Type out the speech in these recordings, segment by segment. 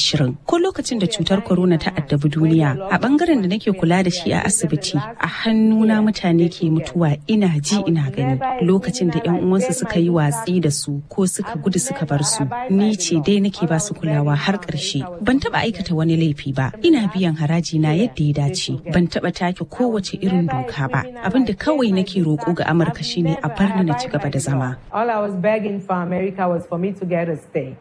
ashirin ko lokacin da cutar corona ta addabi duniya a bangaren da nake kula da shi a asibiti a hannuna mutane ke mutuwa ina ji ina gani lokacin da yan uwansu suka yi watsi da su ko suka gudu suka bar su ni ce dai nake ba su kulawa har ƙarshe ban taba aikata wani laifi ba ina biyan haraji na yadda ya dace ban taba take kowace irin doka ba abin da kawai nake roƙo ga amurka shine a bar ni na ci gaba da zama All I was begging for America was for me to get a stay.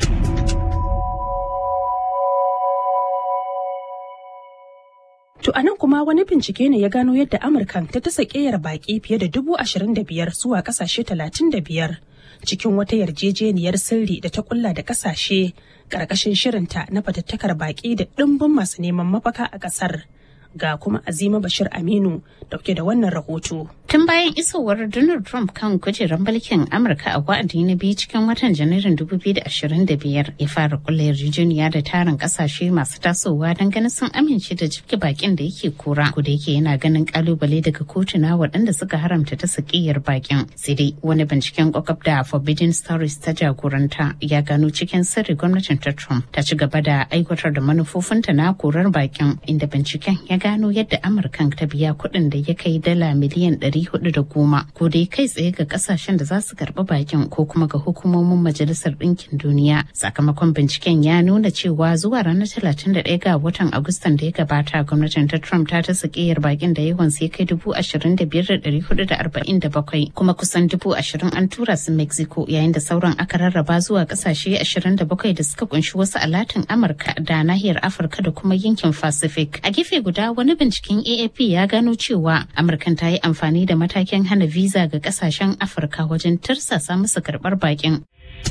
To anan kuma wani bincike ne ya gano yadda Amurka ta tasa ƙeyar baƙi fiye da dubu ashirin da biyar zuwa ƙasashe talatin da biyar cikin wata yarjejeniyar sirri da ta kulla da ƙasashe ƙarƙashin shirinta na fatattakar baƙi da ɗimbin masu neman mafaka a ƙasar. Ga kuma Azima Bashir Aminu dauke da wannan rahoto. Tun bayan isowar Donald Trump kan kujerar mulkin Amurka a wa'adi na biyu cikin watan Janairun 2025 ya fara kulla yarjejeniya da tarin kasashe masu tasowa don ganin sun amince da jibge bakin da yake kura. Ko da yake yana ganin kalubale daga kotuna waɗanda suka haramta ta sakiyar bakin. Sai dai wani binciken kwakwab da Forbidden Stories ta jagoranta ya gano cikin sirri gwamnatin ta Trump ta ci gaba da aiwatar da manufofinta na korar bakin inda binciken ya gano yadda Amurkan ta biya kuɗin da ya kai dala miliyan ɗari hudu da goma ko dai kai tsaye ga kasashen da za su karɓi bakin ko kuma ga hukumomin majalisar ɗinkin duniya sakamakon binciken ya nuna cewa zuwa ranar talatin da ɗaya ga watan agustan da ya gabata gwamnatin ta trump ta ta sakiyar bakin da yawan sai kai dubu ashirin da biyar da ɗari hudu da arba'in da bakwai kuma kusan dubu ashirin an tura su mexico yayin da sauran aka rarraba zuwa kasashe ashirin da bakwai da suka kunshi wasu alatin amurka da nahiyar afirka da kuma yankin pacific a gefe guda wani binciken AAP ya gano cewa Amurkan ta yi amfani da matakin hana visa ga kasashen Afirka wajen tirsasa musu karɓar bakin.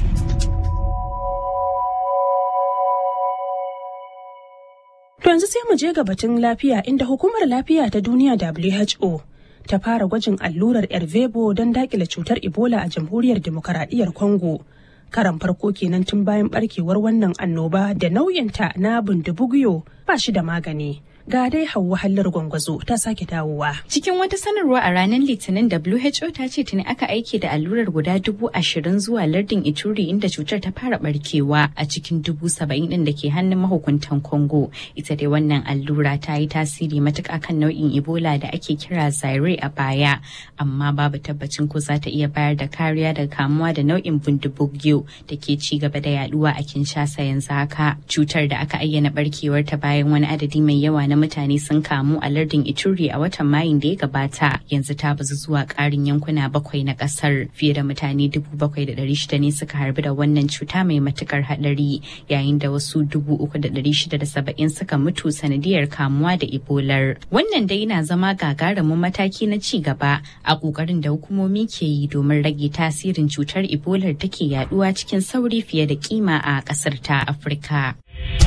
To yanzu sai mu je ga batun lafiya inda hukumar lafiya ta duniya WHO ta fara gwajin allurar Ervebo don dakile cutar Ebola a jamhuriyar demokaradiyyar Congo. Karan farko kenan tun bayan barkewar wannan annoba da nauyinta na bindibugiyo ba shi da magani. ga dai hauwa hallar gwangwazo ta sake dawowa. Cikin wata sanarwa a ranar Litinin WHO ta ce tuni aka aike da allurar guda dubu ashirin zuwa lardin Ituri inda cutar ta fara barkewa a cikin dubu saba'in din da ke hannun mahukuntan Congo. Ita dai wannan allura ta yi tasiri matuƙa kan nau'in Ebola da ake kira Zaire a baya, amma babu tabbacin ko za ta iya bayar da kariya daga kamuwa da nau'in bundibugyo da ke ci gaba da yaduwa a Kinshasa yanzu haka. Cutar da aka ayyana barkewar ta bayan wani adadi mai yawa na mutane sun kamu a lardin Ituri a watan Mayun da ya gabata yanzu ta bazu zuwa ƙarin yankuna bakwai na ƙasar fiye da mutane dubu bakwai da ɗari shida ne suka harbi da wannan cuta mai matukar haɗari yayin da wasu dubu uku da ɗari shida da saba'in suka mutu sanadiyar kamuwa da Ebolar. Wannan dai na zama gagarumin mataki na ci gaba a ƙoƙarin da hukumomi ke yi domin rage tasirin cutar Ebola take yaduwa cikin sauri fiye da kima a ƙasar ta Afirka.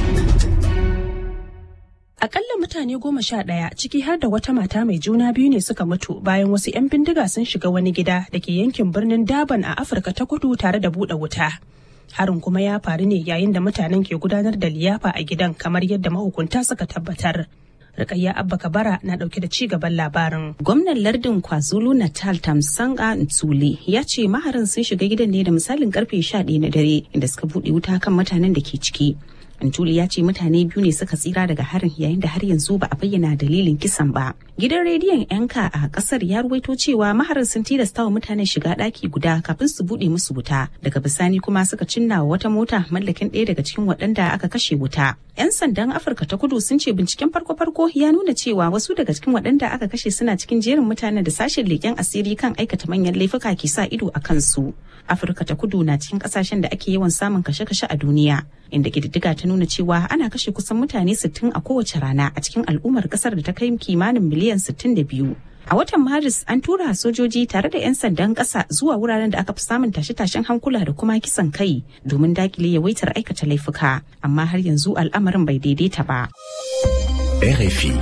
Akalla mutane goma sha ɗaya ciki har da wata mata mai juna biyu ne suka mutu bayan wasu 'yan bindiga sun shiga wani gida da ke yankin birnin Daban a Afirka ta kudu tare da buɗe wuta. Harin kuma ya faru ne yayin da mutanen ke gudanar da liyafa a gidan kamar yadda mahukunta suka tabbatar. Rukayya Abba Kabara na dauke da ci gaban labarin. Gwamnan lardin KwaZulu Natal Tamsanga Ntsule ya ce maharin sun shiga gidan ne da misalin karfe 11 na dare inda suka buɗe wuta kan mutanen da ke ciki. Antuli ya ce mutane biyu ne suka tsira daga harin yayin da har yanzu ba a bayyana dalilin kisan ba. Gidan rediyon yanka a kasar ya ruwaito cewa maharin sun tilasta wa mutanen shiga ɗaki guda kafin su buɗe musu wuta. Daga bisani kuma suka cinna wa wata mota mallakin ɗaya daga cikin waɗanda aka kashe wuta. 'Yan sandan Afirka ta kudu sun ce binciken farko-farko ya nuna cewa wasu daga cikin waɗanda aka kashe suna cikin jerin mutanen da sashen leƙen asiri kan aikata manyan laifuka ke sa ido a kansu. Afirka ta kudu na cikin ƙasashen da ake yawan samun kashe-kashe a duniya. Inda ƙididdiga ta nuna cewa ana kashe kusan mutane 60 a kowace rana a cikin al'ummar ƙasar da ta kai kimanin miliyan 62. A watan Maris an tura sojoji tare da 'yan sandan ƙasa zuwa wuraren da aka fi samun tashe-tashen hankula da kuma kisan kai domin dakile yawaitar aikata laifuka, amma har yanzu al'amarin bai daidaita ba. RFI.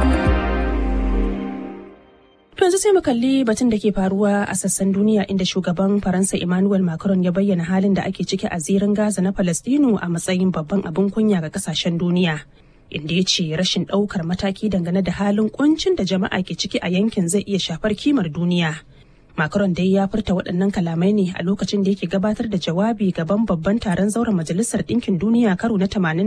To yanzu sai mu kalli batun da ke faruwa a sassan duniya inda shugaban Faransa Emmanuel Macron ya bayyana halin da ake ciki a zirin Gaza na Falastinu a matsayin babban abin kunya ga kasashen duniya. inda ya ce rashin ɗaukar mataki dangane da halin kuncin da jama'a ke ciki a yankin zai iya shafar kimar duniya. Macron dai ya furta waɗannan kalamai ne a lokacin da yake gabatar da jawabi gaban babban taron zauren majalisar ɗinkin duniya karo na